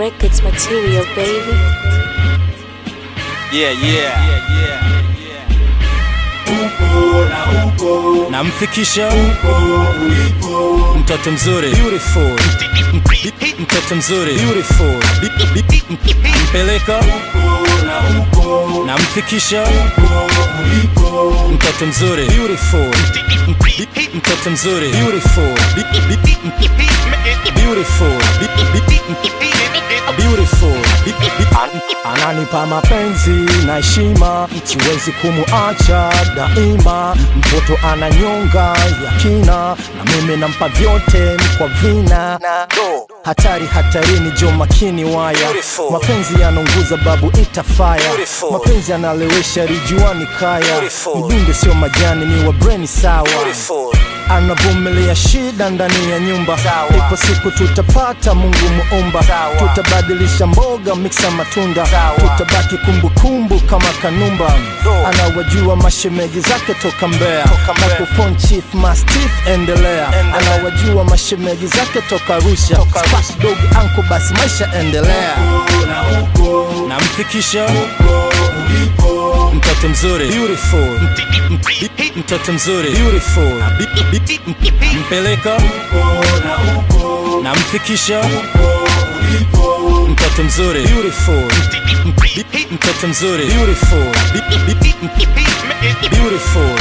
Records material, baby. Yeah, yeah. upo na upo Namfikisha upo ulipo mtoto mzuri beautiful mtoto mzuri beautiful mpeleka upo na upo namfikisha upo ulipo mtoto mzuri beautiful mtoto mzuri beautiful beautiful beautiful ananipa mapenzi na heshima siwezi kumuacha daima mtoto ananyonga ya kina na mimi nampa vyote kwa vina hatari hatarini jo makini waya mapenzi yanaunguza babu itafaya mapenzi yanalewesha rijuani kaya mjunge sio majani ni wa breni sawa anavumilia shida ndani ya nyumba ipo siku tutapata mungu muumba tutabadilisha mboga miksa matunda tutabaki kumbukumbu kama kanumba anawajua mashemeji zake toka mbea microphone chief mastif endelea anawajua mashemeji zake toka rusha Spark dog anko basi maisha endelea upo na upo namfikisha upo ulipo mtoto mzuri beautiful mtoto mzuri beautiful mpeleka upo na upo namfikisha upo ulipo mtoto mzuri beautiful mtoto mzuri beautiful beautiful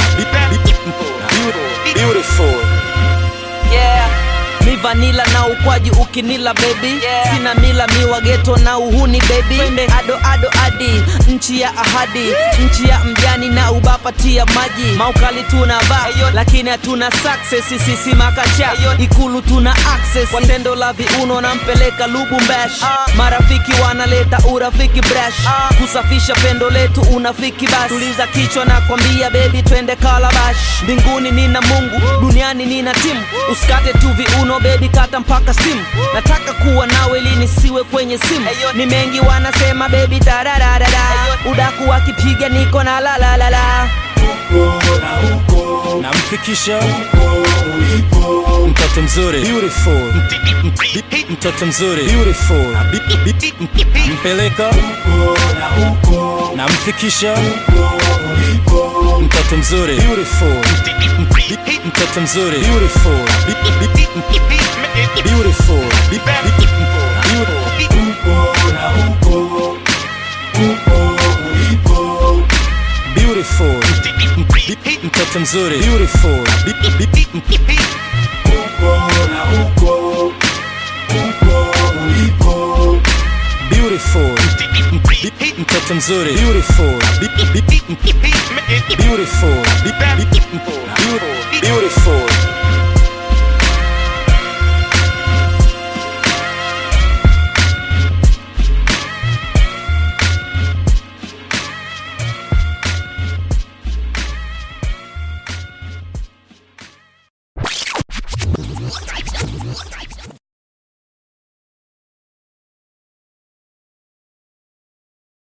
beautiful yeah. mi vanila na ukwaji ukinila baby yeah. sina mila miwa geto na uhuni baby twende ado ado adi nchi ya ahadi nchi ya mjani na ubapatia maji maukali tuna va lakini hatuna success sisi makacha ikulu tuna access kwa tendo la viuno nampeleka lubumbash marafiki wanaleta urafiki brash kusafisha pendo letu unafiki basi tuliza kichwa na kwambia bebi twende kalabash mbinguni nina mungu duniani nina timu usikate tu viuno bebi kata mpaka stimu nataka kuwa nawe lini siwe kwenye simu ni mengi wanasema bebi tarararara udaku wakipiga niko na lalalala upo na upo namfikisha upo ulipo mtoto mzuri beautiful mtoto mzuri beautiful mpeleka upo na upo namfikisha upo ulipo mtoto mzuri beautiful mtoto mzuri beautiful beautiful upo na upo upo ulipo beautiful mtoto mzuri beautiful upo na upo upo ulipo beautiful mtoto mzuri beautiful beautiful beautiful